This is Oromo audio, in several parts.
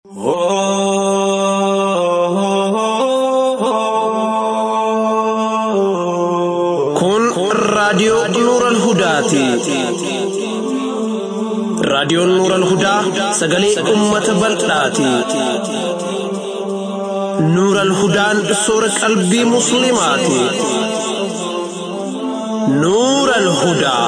Kun raadiyoo Nuural Hudaati. Raadiyoon Nuural Hudaa sagalee uummata bal'aati. Nuural Hudaan soora qalbii Musliimaati. Nuural Hudaa.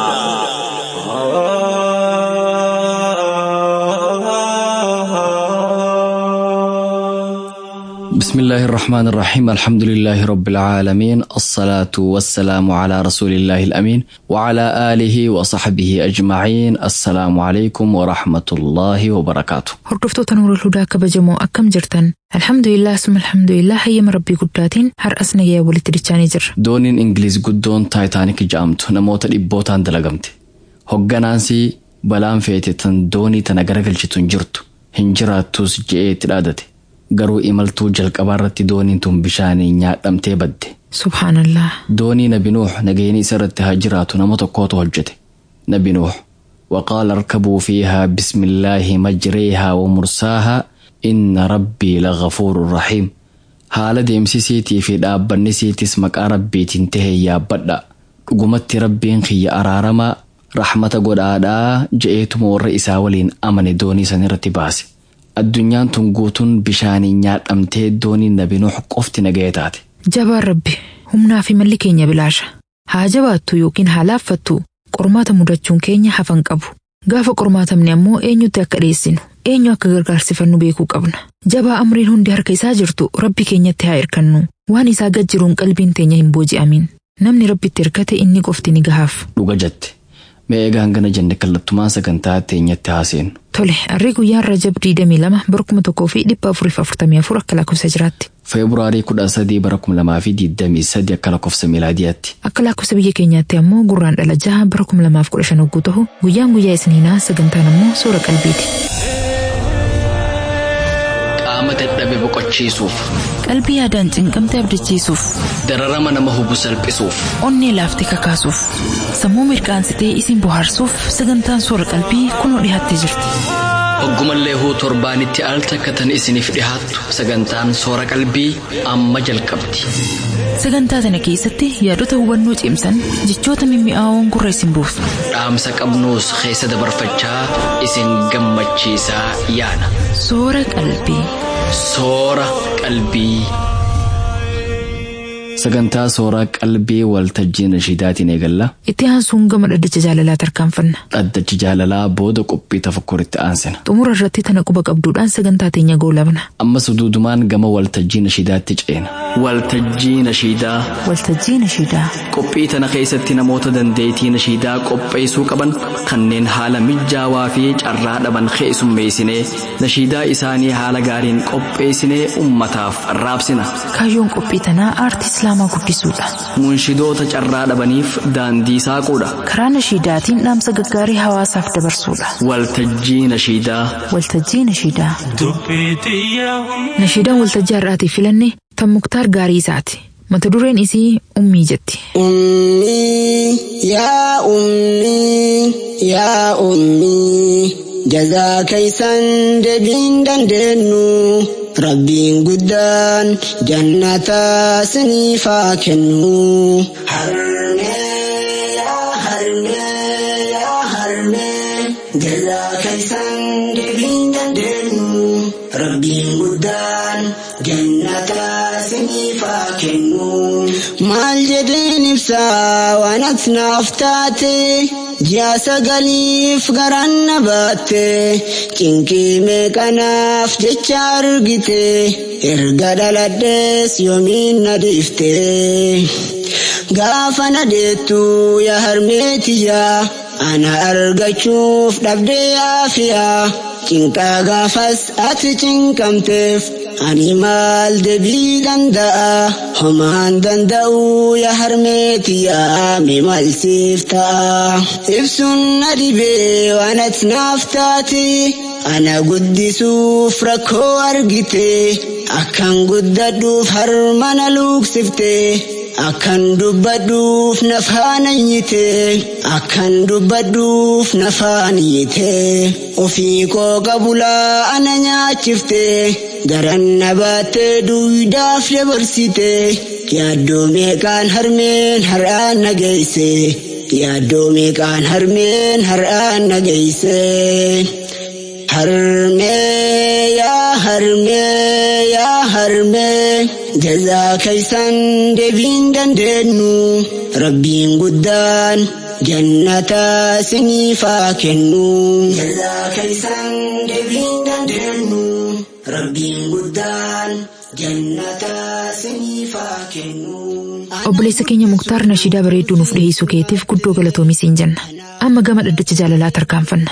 بسم الله الرحمن الرحيم الحمد لله رب العالمين الصلاة والسلام على رسول الله الأمين وعلى آله وصحبه أجمعين السلام عليكم ورحمة الله وبركاته Hordoftoota Nuurul Hudaa kabajamoo akkam jirtan? Alhamdulillah summa alhamdulillah hayyama rabbii guddaatiin har'as nagaya walitti dichaanii jirra. dooniin ingiliiz guddoon taayitaanik ja'amtu namoota dhibbootaan dalagamte hogganaansi balaan feete tan doonii tana garagalchitu hin jirtu hin jiraattus je'ee itti dhaadate garuu imaltuu jalqabaa irratti dooniin tun bishaaniin nyaadhamtee badde Subhaanallah. doonii nabi nuux nageenyi isa irratti haa jiraatu nama tokkootu hojjete nabi nuux وقال اركبوا فيها بسم الله مجريها ومرساها إن ربي لغفور رحيم haala deemsisiitii fi dhaabbannisiitis maqaa rabbiitiin tahe yaabbadha dhugumatti rabbiin kiyya araaramaa raxmata godhaadhaa je'eetuma warra isaa waliin amane doonii san irratti baase addunyaan tun guutuun bishaaniin nyaadhamtee dooniin nabi nuux qofti nagaya taate Jabaan rabbi humnaa fi malli keenya bilaasha. Haa jabaattu yookiin haa laaffattu qormaata mudachuun keenya hafan qabu. Gaafa qormaatamne ammoo eenyutti akka dhiyeessinu eenyu akka gargaarsifannu beekuu qabna. Jabaa amriin hundi harka isaa jirtu rabbi keenyatti haa hirkannu. Waan isaa gad jiruun qalbiin teenya hin booji'amin. Namni rabbitti hirkate inni qofti ni gahaaf. dhuga jette mee egaa hangana jenne kallattumaan sagantaa teenyatti haaseenu Tole, harri guyyaan Rajab 22 bara 1444 akka lakkoofsa jiraatti. feebruaarii 13 bara 2023 akka lakkoofsa miilaadiyaatti Akka lakkoofsa biyya keenyaatti ammoo gurraan dhala jaha bara 2015 hogguu ta'u guyyaan guyyaa isniinaa sagantaan ammoo suura qalbiiti. qaama dadhabe boqochiisuuf Qalbii yaadaan cinqamte abdachiisuuf, dararama nama hubu salphisuuf onnee laaftee kakaasuuf, sammuu mirkaansitee isin bohaarsuuf sagantaan suura qalbii kunoo dhiyaattee jirti. hoggumallee huu torbaanitti al takkatan isiniif dhihaattu sagantaan soora qalbii amma jalqabdi Sagantaa sana keessatti yaadota hubannoo cimsan jechoota mimmi'aawoon gurra isin buusu. dhaamsa qabnuus keessa dabarfachaa isin gammachiisaa yaana Soora qalbii. soora qalbii. Sagantaa sooraa qalbii waltajjii nashiidaatiin eegalla. Itti aansuun gama dhaddacha jaalalaa tarkaanfanna. Dhaddachi jaalalaa booda qophii tafakkuritti aansina. Xumura irratti tana quba qabduudhaan sagantaa teenya goolabna. Ammas duudumaan gama waltajjii nashiidaatti ceena. Waltajjii nashiidaa Waltajjii nashiidaa. qophii tana keessatti namoota dandeettii nashiidaa qopheessuu qaban kanneen haala mijaawaa fi carraa dhaban keessummeessinee nashiidaa isaanii haala gaariin qopheessinee ummataaf raabsina. Kaayyoon qophii tanaa aartii islaamaa guddisuudha. Munshidoota carraa dhabaniif daandii saaquudha. Karaa nashiidaatiin dhaamsa gaggaarii hawaasaaf dabarsuudha. Waltajjii nashiidaa Waltajjii nashiidaa. Nashiidaan waltajjii har'aatiif filanne tan muktaar gaarii isaati. Mata dureen isii ummii jetti. أمي يا أمي يا أمي جزاك يسن دبين دندنو ربين قدان جنة سنيفا كنو هرمي يا هرمي يا هرمي جزاك يسن دبين دندنو ربين قدان جنة سنيفا كنو maal jedheen ibsaa waan ati naaf taate ji'a sagaliif garaan na baatte cinqii meeqanaaf jecha argite erga dhaladhees yoomiin na dhiifte gaafa na deettu yaa harmeetiyyaa ana argachuuf dhabdee yaafiyaa cinqaa gaafas ati cinqamteef ani maal deebii danda'a homaan danda'u yaa harmeetiyyaa mi maalsiif ta'a ibsuun na dhibee waan ati naaf taate ana guddisuuf rakkoo argite akkan guddadhuuf harmana luuksifte akkan dubbadhuuf nafaan ayyite akkan dubbadhuuf nafaan iyyite ofii koo qabulaa ana nyaachifte garan na baattee duwidaaf dabarsite yaaddoo meeqaan harmeen har'aan na geesse yaaddoo meeqaan harmeen har'aan na geesse. Harmee yaa harmee yaa harmee jazaa keessan deebiin dandeenyu rabbiin guddaan jannata siniifaa kennu. Jazaa keessan deebiin dandeenyu rabbiin guddaan jannata siniifaa kennu. Obboleessa keenya Muktaar Nashiidaa bareedduu nuuf dhiyeessuu keetiif guddoo galatoomi siin jenna. Amma gama dhaddacha jaalalaa tarkaanfanna.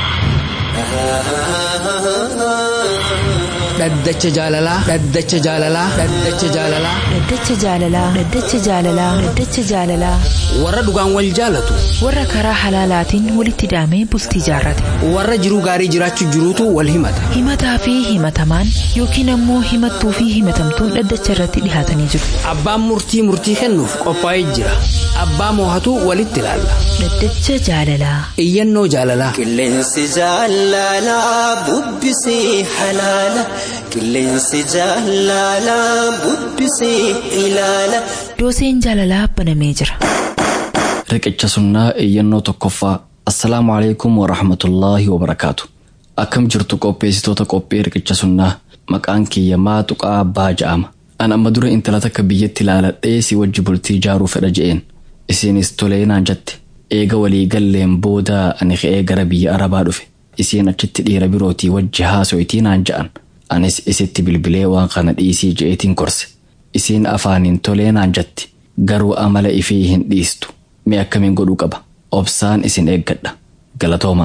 dhaddacha jaalalaa dhaddacha jaalalaa dhaddacha jaalalaa Dhaddacha jaalalaa Dhaddacha jaalalaa Dhaddacha jaalalaa warra dhugaan wal jaalatu warra karaa halaalaatiin walitti hidhamee bultii jaarrate warra jiruu gaarii jiraachuu jiruutu wal himata himataa fi himatamaan yookiin ammoo himattuu fi himatamtuun dhaddacha irratti dhihaatanii jiru. abbaan murtii murtii kennuuf qophaa'ee jira abbaa moohatu walitti ilaalla Dhaddacha jaalalaa iyyannoo jaalalaa Qilleensi jaalalaa bubbisee halaala. Qilleensi jaalalaa bubbisee ilaala. dooseen jaalalaa banamee jira. riqicha sunnaa iyyannoo tokkoffaa assalaamu alaikum warahmatullaahi wabarakaatu akkam jirtu qopheessitoota qophii riqicha sunnaa maqaan kiyya maa tuqaa abbaa ja'ama an amma dura intala takka biyyatti ilaaladhee si wajji bultii jaaruu fedha je'een isiinis tolee naan jette eega walii galleen booda ani ka'ee gara biyya arabaa dhufe isiin achitti dhiira birootii wajji haaso'itii naan ja'an anis isitti bilbilee waan kana dhiisii je'eetiin korse isiin afaaniin tolee naan jetti garuu amala ifii hin dhiistu mee akkamiin godhuu qaba obsaan isin eeggadha galatooma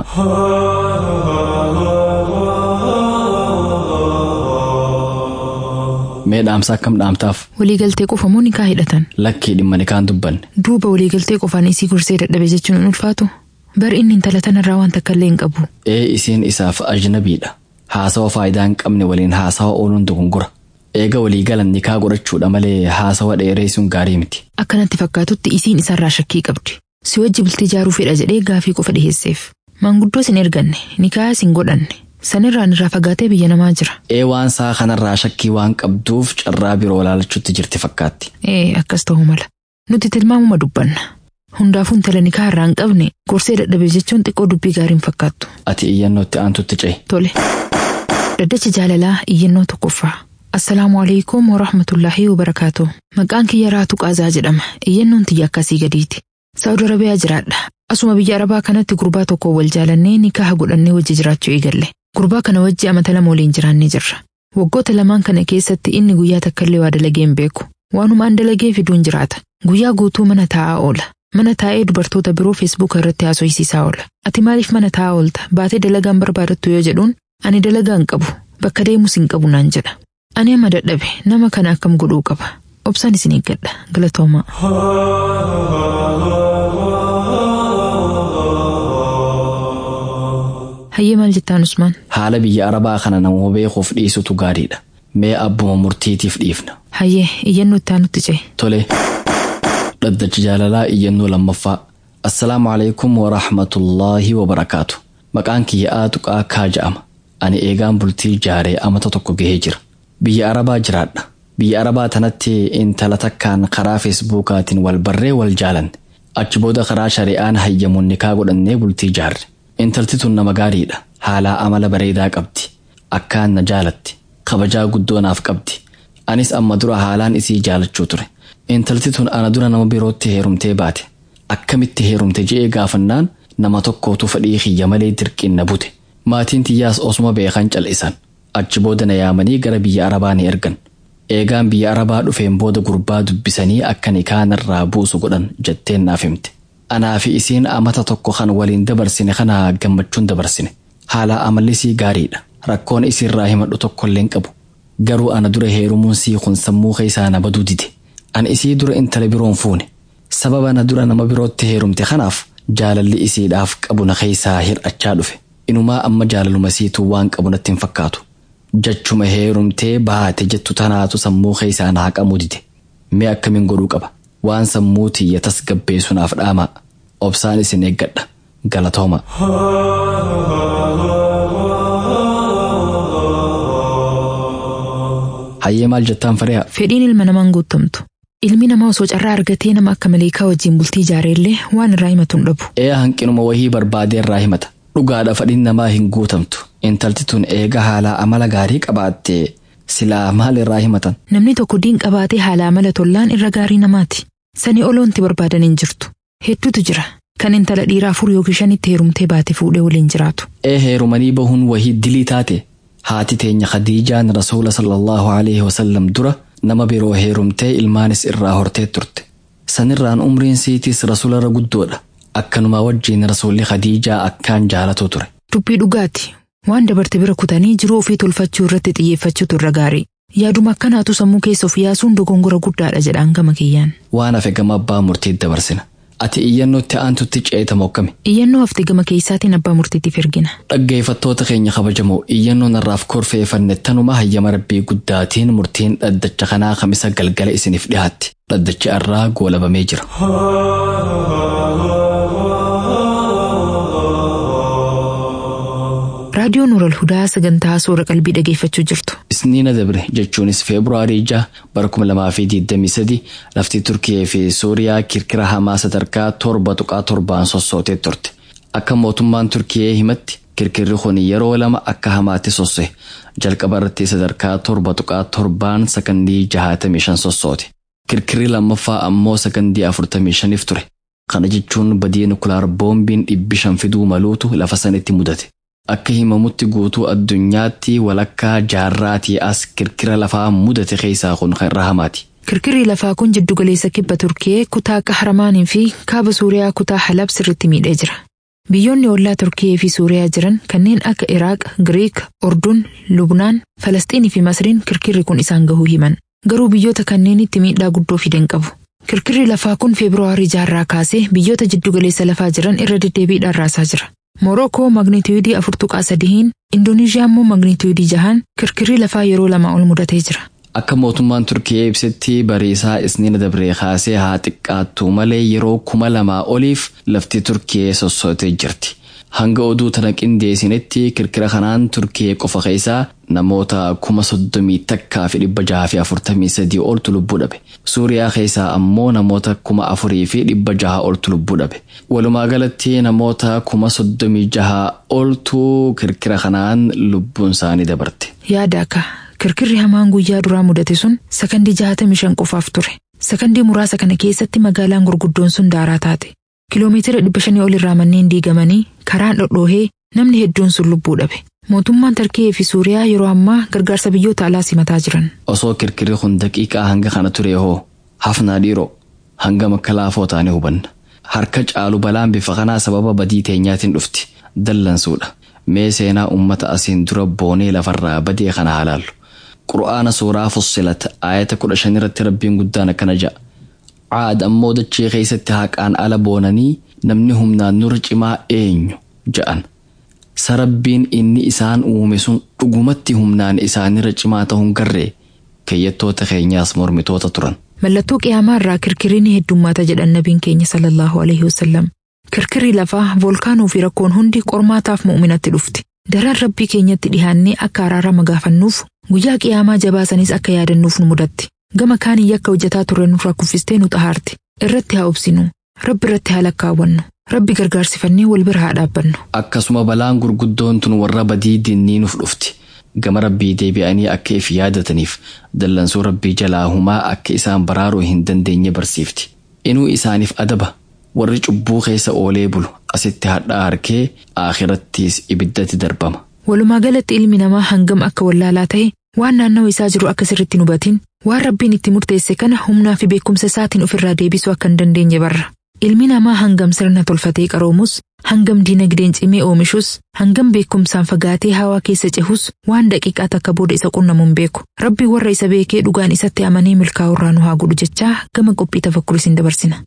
mee dhaamsa akkam dhaamtaaf Waliigaltee qofa moo nikaa hidhatan? lakkii dhimma nikaan dubbanne Duuba waliigaltee qofaan isii gorsee dadhabe jechuun hin ulfaatu? Bar inni intala tanarraa waan takka illee hin qabu. ee isiin isaaf ajnabiidha haasawa faayidaa hin qabne waliin haasawa ooluun dogongora eega waliigalan nikaa godhachuudha malee haasawa dheereessuun gaarii miti Akkanatti fakkaatutti isiin isarraa shakkii qabdi. Si wajji bultii jaaruu fedha jedhee gaafii qofa dhiheesseef. Maanguddoo sin erganne, nikaa sin godhanne. Sanirraan irraa fagaatee biyya namaa jira. ee waan saa kanarraa shakkii waan qabduuf carraa biroo laalachuutti jirti fakkaatti Ee akkas ta'uu mala. Nuti tilmaamuma dubbanna. Hundaafuu intala nikaa irraa hin qabne gorsee dadhabe jechuun xiqqoo dubbii gaariin fakkaattu. ati iyyannootti aantutti ce'i Tole. Dhaddacha jaalalaa iyyannoo tokkoffaa. Assalaamu alaikum wa rahmatullaahi wa barakaatu. Maqaan kiyya Raatuu Qaazaa jedhama. Iyyannoon tiyya akkasii gadiiti. Saawud Arabiyaa jiraadha. Asuma biyya Arabaa kanatti gurbaa tokko wal jaalannee nikaha godhannee wajji jiraachuu eegalle. Gurbaa kana wajji amata lama waliin jiraannee jirra. Waggoota lamaan kana keessatti inni guyyaa takkallee waa dalagee hin beeku. Waanuma an dalagee fiduun jiraata. Guyyaa guutuu mana taa'aa oola. Mana taa'ee dubartoota biroo feesbuuka irratti haasofsiisaa oola. Ati maaliif mana taa'aa oolta? Baatee dalagaan barbaadattu yoo jedhuun ani dalagaa hin qabu. Bakka deemus hin qabu naan jedha. Ani amma dadhabe nama kana akkam godhuu qaba. Obsaan isin eeggadha. Galatoomaa. Hayyee maal jettaan Usmaan? haala biyya arabaa kana nama beekuuf dhiisutu gaariidha mee abbuma murtiitiif dhiifna Hayyee iyyannoo itti aanutti ce'e. tole dhaddacha jaalalaa iyyannoo lammaffaa assalaamu alaikum warahmatullaahi wabarakaatu maqaan kiyya aatuqaa kaa ja'ama ani eegaan bultii jaaree amata tokko gahee jira biyya arabaa jiraadha biyya arabaa tanatti intala takkaan karaa feesbuukaatiin wal barree wal jaalanne achi booda karaa shari'aan hayyamuun nikaa godhannee bultii jaarre intalti tun nama gaariidha haalaa amala bareedaa qabdi akkaan na jaalatti kabajaa guddoo naaf qabdi anis amma dura haalaan isii jaalachuu ture intalti tun ana dura nama birootti heerumtee baate akkamitti heerumte je'ee gaafannaan nama tokkootu fedhii kiyya malee dirqiin na bute maatiin tiyyaas osuma beekan cal'isan achi booda na yaamanii gara biyya arabaa ni ergan eegaan biyya arabaa dhufeen booda gurbaa dubbisanii akka nikaanirraa buusu godhan jetteen naaf himte anaa fi isiin amata tokko kan waliin dabarsine kana gammachuun dabarsine haala amallisii gaariidha rakkoon isiirraa himadhu tokkollee hin qabu garuu ana dura heerumuun sii kun sammuu keessaa na baduu dide an isii dura intala biroon fuune sababa na dura nama birootti heerumte kanaaf jaalalli isiidhaaf qabu na keessaa hir'achaa dhufe inumaa amma jaalaluma siituu waan qabu natti hin fakkaatu jachuma heerumtee baate jettu tanaatu sammuu keessaa na haqamuu dide mee akkamiin godhuu qaba waan sammuu tiyya tasgabbeessunaaf dhaamaa obsaan isin eeggadha galatooma. hayyee maal jettaan fari'a Fedhiin ilma namaan guutamtu. Ilmi namaa osoo carraa argatee nama akka maleekaa wajjin bultii ijaareellee waan irraa himatu hin dhabu. ee hanqinuma wahii barbaadee irraa himata dhugaadha fadhiin namaa hin guutamtu intalti tun eega haalaa amala gaarii qabaatte silaa maal irraa himatan Namni tokko diin qabaatee haala amala tollaan irra gaarii namaati. Sanii oloonti barbaadan hin jirtu. Hedduutu jira. Kan intala dhiiraa afur yookiin shanitti heerumtee baate fuudhee waliin jiraatu. ee heerumanii bahuun wahii dilii taate haati teenya khadiijaan rasuula sallallahu alaihi wasallam dura nama biroo heerumtee ilmaanis irraa hortee turte sanirraan umriin siitis rasuularra guddoodha akkanuma wajjiin rasuulli khadiijaa akkaan jaalatu ture Dubbii dhugaati. Waan dabarte bira kutanii jiruu ofii tolfachuu irratti xiyyeeffachuutu irra gaarii. Yaaduma akkanaatu sammuu keessa of yaasuun dogongora guddaadha jedhaan gama kiyyaan. waan hafe gama abbaa murtiitti dabarsina ati iyyannootti aantutti ceeta mokkame Iyyannoo hafte gama keessaatiin abbaa murtiitiif ergina. dhaggeeffattoota keenya kabajamoo iyyannoon irraaf korfeeffanne tanuma hayyama rabbii guddaatiin murtiin dhaddacha kanaa kamisa galgala isiniif dhihaatti dhaddachi irraa goolabamee jira Raadiyoon Nuural Hudaa sagantaa suura qalbii dhageeffachuu jirtu. isniina dabre jechuunis feebruaarii 6 bara 2023 lafti turkiyee fi suuriyaa kirkira hamaa sadarkaa torba tuqaa torbaan sossootee turte akka mootummaan turkiyee himatti kirkirri kun yeroo lama akka hamaatti sosse jalqaba irratti sadarkaa torba tuqaa torbaan sakandii 65 sossoote kirkirri lammaffaa ammoo sakandii 45 ture kana jechuun badii nukulaar boombiin dhibbi shan fiduu maluutu lafa sanitti mudate akka himamutti guutuu addunyaatti walakkaa jaarraatii as kirkira lafaa mudate keessaa kun kan irra hamaati. Kirkirri lafaa kun jiddu galeessa kibba Turkiyee kutaa Qahramaanii fi kaaba Suuriyaa kutaa Halab sirritti miidhee jira. Biyyoonni ollaa Turkiyee fi Suuriyaa jiran kanneen akka Iraaq, Giriik, Orduun, Lubnaan, Falasxiinii fi Masriin kirkirri kun isaan gahuu himan. Garuu biyyoota kanneenitti miidhaa guddoo fidan qabu. Kirkirri lafaa kun Feebruwaarii jaarraa kaasee biyyoota jiddu galeessa lafaa jiran irra deddeebiidhaan raasaa jira. Morookoo magnitiyuudii afur tuqaa sadihiin, Indoneeshiyaa immoo magnitiyuudii jahaan kirkirri lafaa yeroo lama ol mudatee jira. Akka mootummaan Turkiyee ibsetti bariisaa isniina dabree kaasee haa xiqqaattu malee yeroo kuma lamaa oliif lafti Turkiyee sossootee jirti. Hanga oduu tana qindeessinetti kirkira kanaan Turkiyee qofa keessaa namoota kuma soddomii takkaa fi dhibba jaha fi afurtamii sadii oltu lubbuu dhabe. Suuriyaa keessaa ammoo namoota kuma afurii fi dhibba jaha oltu lubbuu dhabe. Walumaa galatti namoota kuma soddomii jaha oltu kirkira kanaan lubbuun isaanii dabarte. Yaada akka kirkirri hamaan guyyaa duraa mudate sun sakandii jahatamii shan qofaaf ture. Sakandii muraasa kana keessatti magaalaan gurguddoon sun daaraa taate. Kiloomeetira dhibba shanii ol irraa manneen diigamanii karaan dhodhoohee namni hedduun sun lubbuu dhabe. Mootummaan Tarkiyee fi Suuriyaa yeroo ammaa gargaarsa biyyoota alaa simataa jiran. Osoo kirkirri kun daqiiqaa hanga kana ture hoo hafnaa dhiiroo hanga makka laafoo taane hubanna. Harka caalu balaan bifa kanaa sababa badii teenyaatiin dhufti. Dallansuudha. Mee seenaa uummata asiin dura boonee lafarraa badee kana halaallu. Qura'aana suuraa fussilat aayata kudha shan irratti rabbiin guddaan akkana ja'a. Caad ammoo dachee keessatti haqaan ala boonanii namni humnaan nurra cimaa eenyu ja'an. Sarabbiin inni isaan uume sun dhugumatti humnaan isaanirra cimaa ta'uun garree keeyyattoota keenyaas mormitoota turan. Mallattoo qiyaamaa irraa kirkirri ni heddummaata jedhan nabiin keenya sallallahu alaihi wasallam. Kirkirri lafaa volkaanoo fi rakkoon hundi qormaataaf mu'uminatti dhufti. Daraan rabbii keenyatti dhihaannee akka araarama gaafannuuf guyyaa qiyaamaa jabaasanis akka yaadannuuf nu mudatti. Gama kaanii yakka hojjetaa turre nurraa kuffistee nu xahaarti. Irratti haa obsinu. Rabbi irratti haa lakkaawwannu. Rabbi gargaarsifannee wal bira haa dhaabbannu. Akkasuma balaan gurguddoon tun warra badii dinnii nuuf dhufti. Gama rabbii deebi'anii akka if yaadataniif dallansuu rabbii jalaa humaa akka isaan baraaruu hin dandeenye barsiifti. Inuu isaaniif adaba warri cubbuu keessa oolee bulu asitti hadhaa harkee akhirattiis ibiddatti darbama. Walumaa galatti ilmi namaa hangam akka wallaalaa ta'e waan naannawa isaa jiru akka sirritti hubatin waan rabbiin itti murteesse kana humnaa fi beekumsa isaatiin ofirraa deebisuu akka hin dandeenye barra. Ilmi namaa hangam sirna tolfatee qaroomus, hangam diinagdeen cimee oomishus, hangam beekumsaan fagaatee hawaa keessa cehus waan daqiiqaa takka booda isa qunnamuun beeku. Rabbi warra isa beekee dhugaan isatti amanee milkaa'urraa nu haa godhu jechaa gama qophii tafakkuris hin dabarsina.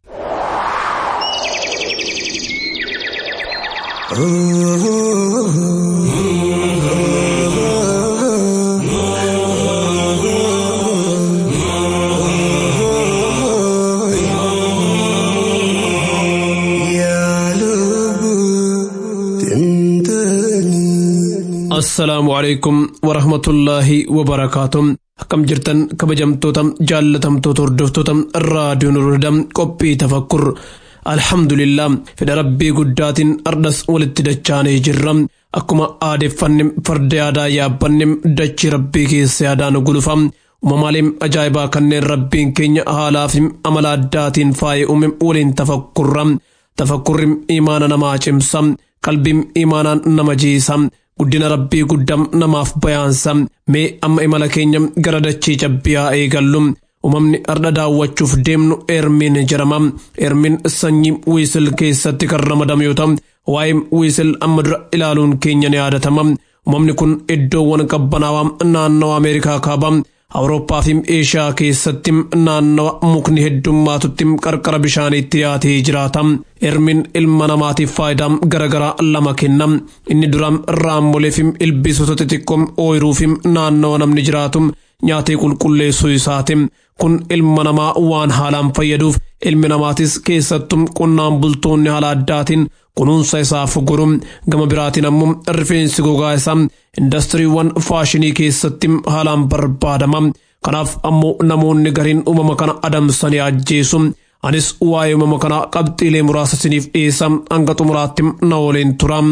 السلام عليكم ورحمة الله وبركاته akkam jirtan kabajamtoota jaallatamtoota hordoftoota raadiyoon hordam qophii tafakkur alhamdulillah fedha rabbii guddaatiin ardas walitti dachaanee jirra akkuma aadeffanne farda yaadaa yaabbanne dachii rabbii keessa yaadaan gulufa uumamaaleen ajaa'ibaa kanneen rabbiin keenya haalaa fi amala addaatiin faayee uume waliin tafakkurra tafakkurri imaana namaa cimsa qalbiin imaanaan nama jiisa guddina rabbii guddam namaaf bayaansa mee amma imala keenya gara dachii cabbiyaa eegallu uumamni ardha daawwachuuf deemnu ermiin jedhama ermiin sanyii wiisil keessatti kan ramadame yoo ta'u waa'ee wiisil amma dura ilaaluun keenya ni yaadatama uumamni kun iddoowwan qabbanaawaa naannawa ameerikaa kaabaa awurooppaa fi eeshiyaa keessatti naannawa mukni heddummaatutti qarqara bishaaniitti dhiyaatee jiraata ermiin ilma namaatiif faayidaa garaagaraa lama kenna inni duraan raammolee fi ilbiisota xixiqqoo ooyiruu fi naannawa namni jiraatu nyaatee qulqulleessuu isaati kun ilma namaa waan haalaan fayyaduuf ilmi namaatis keessattuu qonnaan bultoonni haala addaatiin kunuunsa isaaf godhu gama biraatiin ammoo rifeensi gogaa isaa indastiriiwwan faashinii keessatti haalaan barbaadama kanaaf ammoo namoonni gariin uumama kana adamsanii ajjeesu anis waa'ee uumama kana qabxiilee muraasa isiniif dhiyeessa hanga xumuraatti na waliin tura.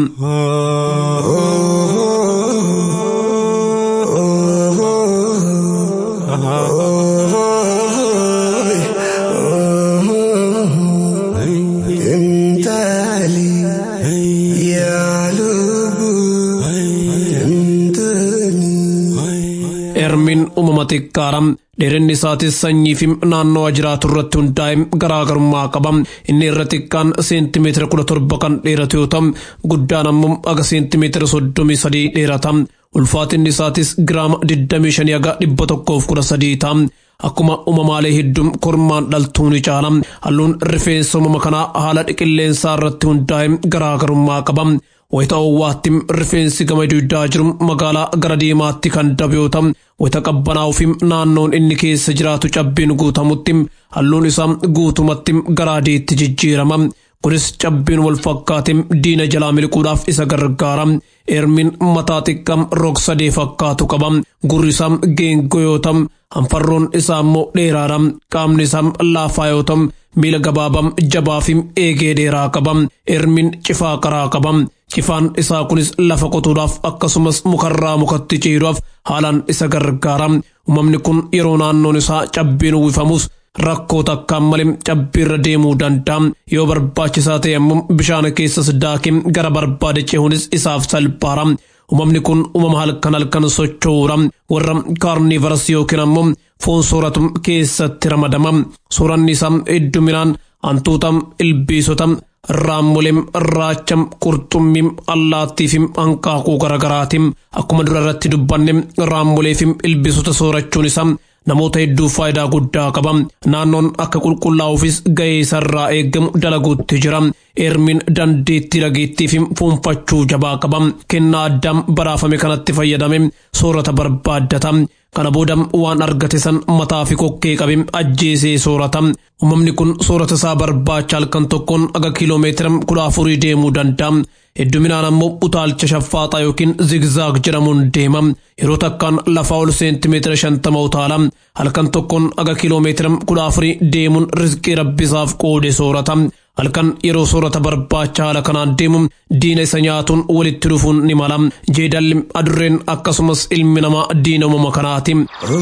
ermiin uumama xiqqaadha dheerinni isaatis sanyii fi naannoo jiraatu irratti hundaa'e garaagarummaa qaba inni irra xiqqaan seentimeetira kudha torba kan dheeratu yoo ta'u guddaan ammoo aga seentimeetira soddomii sadii dheerata ulfaatinni isaatis giraama digdamii shanii aga dhibba tokkoof kudha sadii ta'a akkuma uumamaalee hedduun kormaan dhaltuu ni caala halluun rifeensa uumama kanaa haala qilleensaa irratti hundaa'e garaagarummaa qaba wayita owwaatti rifeensi gama dugdaa jiru magaalaa gara diimaatti kan dabe yoo ta'u wayita qabbanaa'uu fi naannoon inni keessa jiraatu cabbiin guutamutti halluun isaa guutumatti gara adiitti jijjiirama kunis cabbiin wal fakkaate diina jalaa miliquudhaaf isa gargaara ermiin mataa xiqqaa roog sadee fakkaatu qaba gurri isaa geengoo yoo ta'u hanfarroon isaa immoo dheeraadha qaamni isaa laafaa yoo ta'u miila gabaabaa jabaa fi eegee dheeraa qaba ermiin cifaa qaraa qaba cifaan isaa kunis lafa qotuudhaaf akkasumas mukarraa mukatti ciiruudhaaf haalaan isa gargaara uumamni kun yeroo naannoon isaa cabbiin uwwifamus rakkoo takkaan malee cabbiirra deemuu danda'a yoo barbaachisaa ta'e immoo bishaan keessas daakee gara barbaade cehuunis isaaf salphaadha uumamni kun uumama halkan halkan socho'uudha warra kaarniivaras yookiin ammoo foon sooratu keessatti ramadama sooranni isaa hedduminaan hantuuta ilbiisota raammolee raacha qurxummii allaattii fi hanqaaquu garagaraati akkuma dura irratti dubbanne raammolee fi ilbiisota soorachuun isaa namoota hedduuf faayidaa guddaa qaba naannoon akka qulqullaa'uufis ga'ee isarraa eegamu dalaguutti jira ermiin dandeettii dhageettii fi fuunfachuu jabaa qaba kennaa addaan baraafame kanatti fayyadame soorata barbaaddata kana booda waan argate san mataa fi kokkee qabe ajjeesee soorata uumamni kun soorata isaa barbaacha halkan tokkoon aga kiiloomeetira kudha afurii deemuu danda'a hedduminaan ammoo utaalcha shaffaaxaa yookiin zigzaag jedhamuun deema yeroo takkaan lafaa ol seentimeetira shantama utaala halkan tokkoon aga kiiloomeetira kudha afurii deemuun rizqii rabbisaaf qoode soorata halkan yeroo soorata barbaacha haala kanaan deemu diina isa nyaatuun walitti dhufuun ni mala jeedalli adurreen akkasumas ilmi namaa diina uumama kanaati.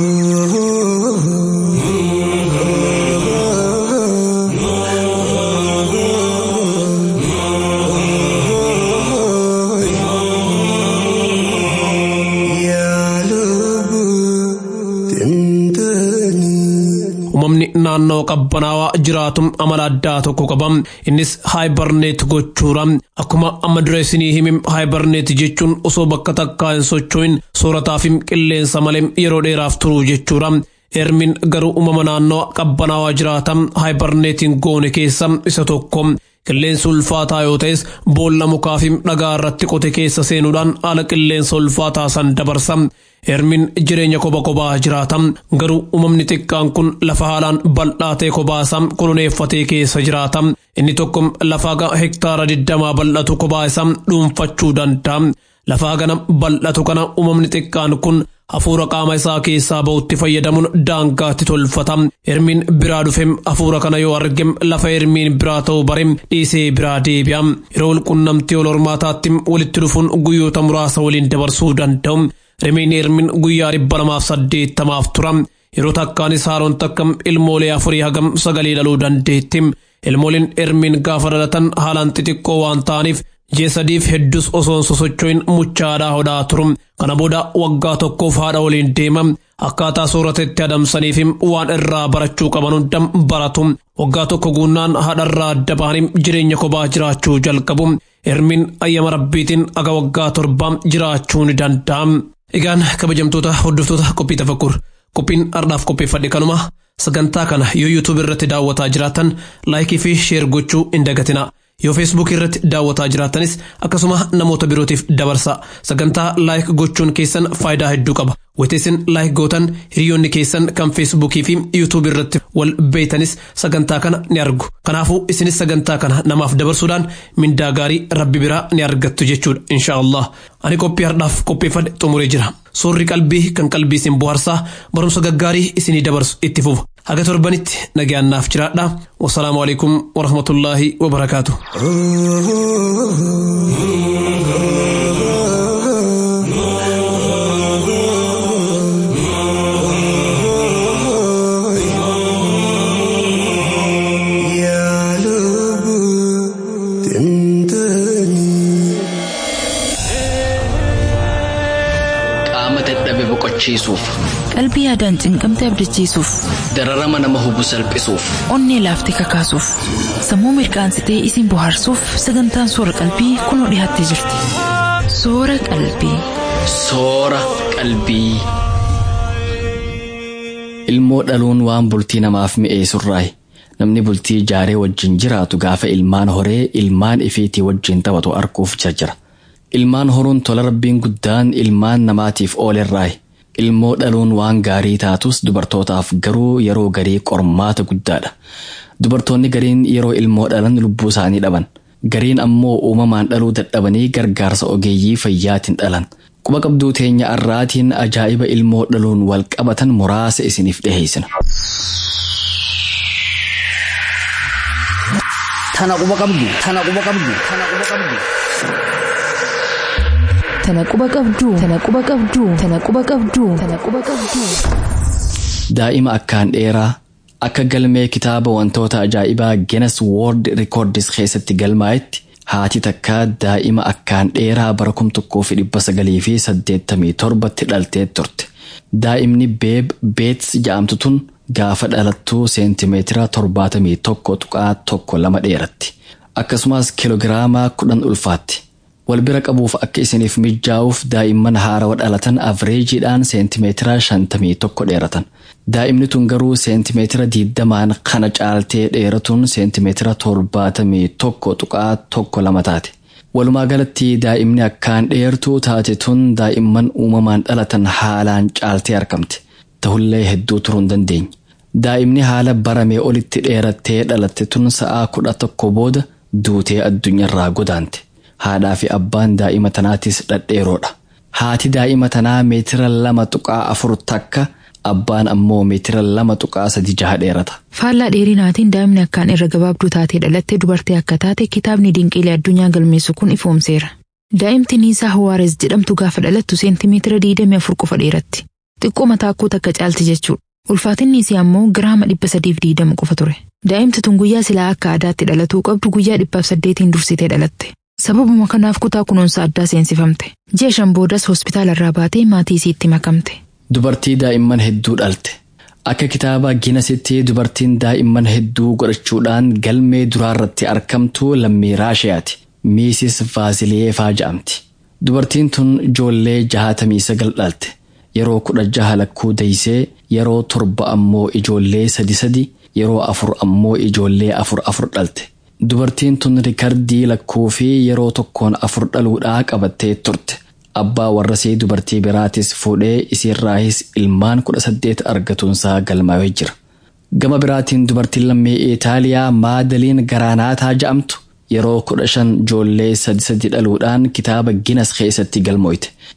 uumamni naannoo qabbanaawaa jiraatu amala addaa tokko qaba innis haayibarneet gochuudha akkuma amma dura isinii himi haayibarneet jechuun osoo bakka takkaa hin socho'in soorataa fi qilleensa malee yeroo dheeraaf turuu jechuudha ermiin garuu uumama naannoo qabbanaawaa jiraata haayibarneetiin goone keessa isa tokko qilleensi ulfaataa yoo ta'es boolla mukaa fi dhagaa irratti qote keessa seenuudhaan haala qilleensa ulfaataa san dabarsa ermiin jireenya koba kobaa jiraata garuu uumamni xiqqaan kun lafa haalaan bal'aa ta'e kobaa isaa koloneeffatee keessa jiraata inni tokko lafa hektaara digdamaa bal'atu kobaa isaa dhuunfachuu danda'a lafa gana bal'atu kana uumamni xiqqaan kun hafuura qaama isaa keessaa ba'utti fayyadamuun daangaatti tolfata hirmiin biraa dhufem hafuura kana yoo argem lafa hirmiin biraa ta'uu barem dhiisee biraa deebi'a yeroo walqunnamtii wal hormaataatti walitti dhufuun guyyoota muraasa waliin dabarsuu danda'u rimiin hirmiin guyyaa dhibba lamaaf saddeettamaaf tura yeroo takkaanis haaroon takka ilmoolee afurii hagam sagalee dhaluu dandeetti ilmooliin hirmiin gaafa dhalatan haalaan xixiqqoo waan ta'aniif ji'a sadiif hedduus osoon sosocho'in muchaadhaa hodhaa turu kana booda waggaa tokkoof haadha waliin deema akkaataa sooratatti adamsaniif waan irraa barachuu qaban hunda baratu waggaa tokko guunnaan haadharraa adda bahanii jireenya kophaa jiraachuu jalqabu hirmiin ayyama rabbiitiin aga waggaa torbaa jiraachuu ni danda'a. Egaan kabajamtoota hordoftoota qophii tafakkur qophiin ardhaaf qopheeffadhe kanuma sagantaa kana yoo yuutuub irratti daawwataa jiraatan laayikii fi sheer gochuu hin dagatina. yoo feesbuuk irratti daawwataa jiraatanis akkasuma namoota birootiif dabarsa sagantaa laayik gochuun keessan faayidaa hedduu qaba wateessin laayik gootan hiriyoonni keessan kan feesbuukii fi yuutuub irratti wal beeytanis sagantaa kana ni argu kanaafuu isinis sagantaa kana namaaf dabarsuudhaan mindaa gaarii rabbi biraa ni argattu jechuudha insha allah ani qophii hardhaaf qopheeffadhe xumuree jira soorri qalbii kan qalbii isin bohaarsaa barumsa gaggaarii isinii dabarsu itti fufa haga torbanitti nagaannaaf jiraadha wasalaamu alaikum warahmatullaahi wabarakaatu qaama dadhabe boqochiisuuf qalbii yaadaan cinqamte abdachiisuuf dararama nama hubu salphisuuf onnee laaftee kakaasuuf sammuu mirqaansitee isin bohaarsuuf sagantaan soora qalbii kunoo dhiyaattee jirti soora qalbii. soora qalbii. ilmoo dhaluun waan bultii namaaf mi'eessurraayi namni bultii jaaree wajjin jiraatu gaafa ilmaan horee ilmaan ifiitii wajjin taphatu arguuf jarjara ilmaan horuun tola rabbiin guddaan ilmaan namaatiif oolerraayi ilmoo dhaluun waan gaarii taatus dubartootaaf garuu yeroo garii qormaata guddaadha dubartoonni gariin yeroo ilmoo dhalan lubbuu isaanii dhaban gariin ammoo uumamaan dhaluu dadhabanii gargaarsa ogeeyyii fayyaatiin dhalan quba qabduu teenya arraatiin ajaa'iba ilmoo dhaluun wal qabatan muraasa isiniif dhiheessina. Tana quba qabdu. Tana quba qabdu. Tana quba qabdu. Tana quba qabduu. Tana quba qabduu. Tana quba qabduu. Tana quba qabduu. Daa'ima akkaan dheeraa akka galmee kitaaba wantoota ajaa'ibaa Guinness World Records keessatti galmaa'etti haati takkaa daa'ima akkaan dheeraa bara kum tokkoo fi dhibba sagalii fi saddeettamii torbatti dhaltee turte. Daa'imni beeb beets ja'amtu tun gaafa dhalattuu seentimeetira torbaatamii tokko tuqaa tokko lama dheeratti. Akkasumas kiloogiraamaa kudhan ulfaatti. Wal bira qabuuf akka isiniif mijaa'uuf daa'imman haarawa dhalatan avreejiidhaan seentimeetira shantamii tokko dheeratan. Daa'imni tun garuu seentimeetira diiddamaan kana caaltee dheeratuun seentimeetira torbaatamii tokko tuqaa tokko lama taate. Walumaa galatti daa'imni akkaan dheertuu taate tun daa'imman uumamaan dhalatan haalaan caaltee argamte. Ta'ullee hedduu turuu hin dandeenye. Daa'imni haala baramee olitti dheerattee dhalatte tun sa'aa kudha tokko booda duutee addunyaarraa godaante. Haadhaa fi abbaan daa'ima tanaatis dhedheeroodha. Haati daa'ima tanaa meetira lama tuqaa afur takka abbaan ammoo meetira lama tuqaa sadi jaha dheerata. Faallaa dheerinaatiin daa'imni akkaan irra gabaabduu taatee dhalatte dubartii akka taate kitaabni dinqiilee addunyaa galmeessu kun ifoomseera. Daa'imti Niisaa Hawaares jedhamtu gaafa dhalattu seentimeetira diidamii afur qofa dheeratti. Xiqqoo mataa akkuu takka caalti jechuudha. Ulfaatinni isii ammoo giraama dhibba sadiif diidama qofa ture. Daa'imti tun guyyaa silaa akka aadaatti dhalatuu qabdu guyyaa dhibbaaf saddeetiin dursitee dhalatte. Sababuma kanaaf kutaa kunuunsa addaa seensifamte. Ji'a shan boodas hospitaala irraa baatee maatii isiitti makamte. Dubartii daa'imman hedduu dhalte. Akka kitaaba Ginesitti dubartiin daa'imman hedduu godhachuudhaan galmee duraarratti argamtu lammii Raashiyaati. Miisis Vaasiliyeefaa jedhamti. Dubartiin tun ijoollee jahatamii sagal dhalte. Yeroo kudha jaha lakkuu deeysee yeroo torba ammoo ijoollee sadi sadi yeroo afur ammoo ijoollee afur afur dhalte. Dubartiin tun rikardii lakkuu fi yeroo tokkoon afur dhaluudhaa qabattee turte. Abbaa warrasii dubartii biraatis fuudhee isiirraahis ilmaan kudha saddeet argatuunsaa galmaa'ee jira. Gama biraatiin dubartiin lammii Itaaliyaa Maadaliin Garaanaataa jedhamtu yeroo kudha shan ijoollee sadi sadi dhaluudhaan kitaaba Ginas keessatti galmooyte.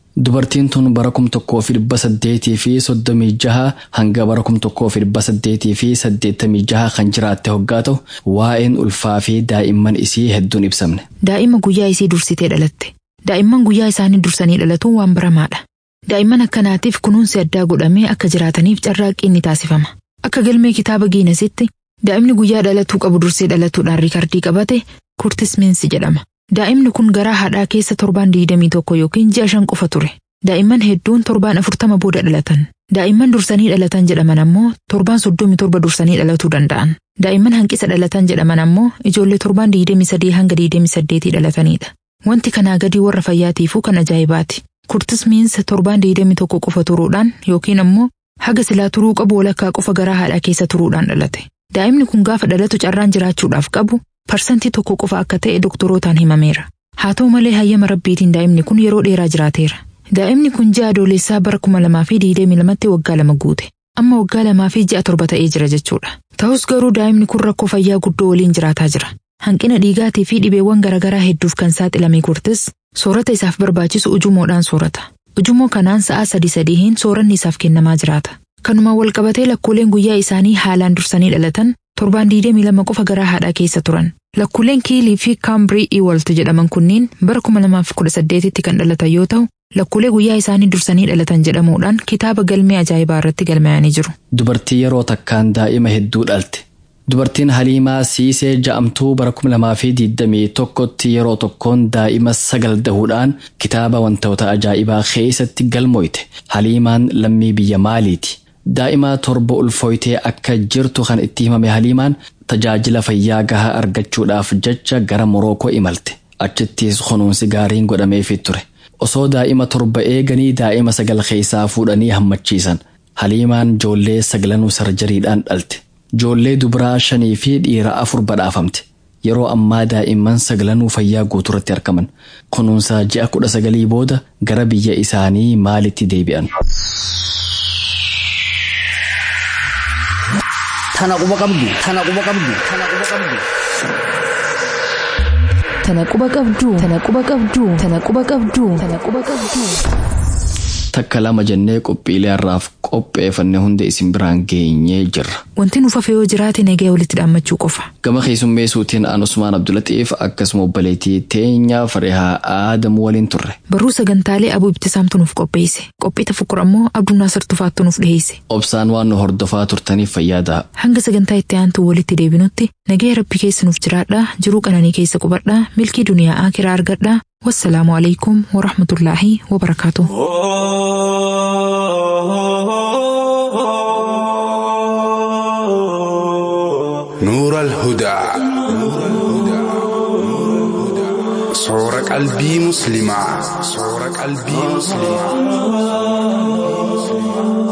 Dubartiin tun bara kum tokkoo fi dhibba saddeetii fi soddomii jaha hanga bara kum tokkoo fi dhibba saddeetii fi saddeettamii jaha kan jiraatte hoggaa ta'u waa'een ulfaa fi daa'imman isii hedduun ibsamne. Daa'ima guyyaa isii dursitee dhalatte. Daa'imman guyyaa isaanii dursanii dhalatuun waan baramaadha. Daa'imman akkanaatiif kunuunsi addaa godhamee akka jiraataniif carraaqqiin ni taasifama. Akka galmee kitaaba Giinesitti daa'imni guyyaa dhalatuu qabu dursee dhalatuudhaan riikardii qabate kurtis miinsi jedhama. Daa'imni kun garaa haadhaa keessa torbaan digdamii tokko yookiin ji'a shan qofa ture. Daa'imman hedduun torbaan afurtama booda dhalatan. Daa'imman dursanii dhalatan jedhaman ammoo torbaan soddomii torba dursanii dhalatuu danda'an. Daa'imman hanqisa dhalatan jedhaman ammoo ijoollee torbaan digdamii sadii hanga digdamii saddeetii dhalatanidha. Wanti kanaa gadii warra fayyaatiifuu kan ajaa'ibaati. Kurtis miinsa torbaan digdamii tokko qofa turuudhaan yookiin ammoo haga silaa turuu qabu walakkaa qofa garaa haadhaa keessa turuudhaan dhalate. Daa'imni kun gaafa dhalatu carraan jiraachuudhaaf qabu parsantii tokko qofa akka ta'e doktorootaan himameera. Haa ta'u malee hayyama rabbiitiin daa'imni kun yeroo dheeraa jiraateera. Daa'imni kun ji'a adoolessaa bara kuma lamaa fi digdamii lamatti waggaa lama guute. Amma waggaa lamaa fi ji'a torba ta'ee jira jechuudha. Ta'us garuu daa'imni kun rakkoo fayyaa guddoo waliin jiraataa jira. Hanqina dhiigaatii fi dhibeewwan garaagaraa hedduuf kan saaxilame kurtis soorata isaaf barbaachisu ujumoodhaan soorata. Ujumoo kanaan sa'aa sadii sadiihin sooranni isaaf kennamaa jiraata. Kanumaan walqabatee lakkooleen guyyaa isaanii haalaan dursanii dhalatan torbaan digdamii lama qofa garaa haadhaa keessa turan. Lakkooleen kiilii fi kaambirii iwalt jedhaman kunniin bara kuma lamaaf kudha saddeetitti kan dhalatan yoo ta'u lakkoolee guyyaa isaanii dursanii dhalatan jedhamuudhaan kitaaba galmee ajaa'ibaa irratti galmayanii jiru. Dubartii yeroo takkaan daa'ima hedduu dhalte. Dubartiin Haliimaa Siisee ja'amtuu bara kuma lamaa fi digdamii tokkotti yeroo tokkoon daa'ima sagal dahuudhaan kitaaba wantoota ajaa'ibaa keessatti galmoyte. Haliimaan lammii biyya maaliiti? Daa'ima torba ulfooytee akka jirtu kan itti himame Haliimaan tajaajila fayyaa gahaa argachuudhaaf jecha gara Morookoo imalte. Achittis kunuunsi gaariin godhameefii ture. Osoo daa'ima torba eeganii daa'ima sagal keessaa fuudhanii hammachiisan. Haliimaan joollee sagalanuu sarjariidhaan dhalte. Joollee dubaraa shanii fi dhiira afur badhaafamte. Yeroo ammaa daa'imman sagalanuu fayyaa guuturatti argaman. Kunuunsa ji'a kudha sagalii booda gara biyya isaanii maalitti deebi'an. Tana quba qabdu. Tana quba qabdu. Tana quba qabdu. Tana quba qabdu. Tana quba qabdu. Tana quba qabdu. Tana quba qabdu. Takka lama jennee qophiilee har'aaf qopheeffanne hunda isin biraan geenyee jirra. Wanti nuuf hafe yoo jiraate nagaya walitti dhaammachuu qofa. Gama keessummeessuutiin aan Usmaan Abdulatiif akkasuma obboleettii teenya Farihaa Aadamu waliin turre. Barruu sagantaalee abuu ibtisaamtu nuuf qopheesse. Qophii tafakkur ammoo Abduu Naasir Tufaattu nuuf dhiheesse. Obsaan waan nu hordofaa turtaniif fayyadaa. Hanga sagantaa itti aantu walitti deebinutti nagaya rabbi keessa nuuf jiraadhaa jiruu qananii keessa qubadhaa milkii duniyaa akiraa argadhaa wassalaamu alaikum warahmatullaahi wabarakaatuh. نور الهدى صور قلبي مسلمة صور قلبي مسلمة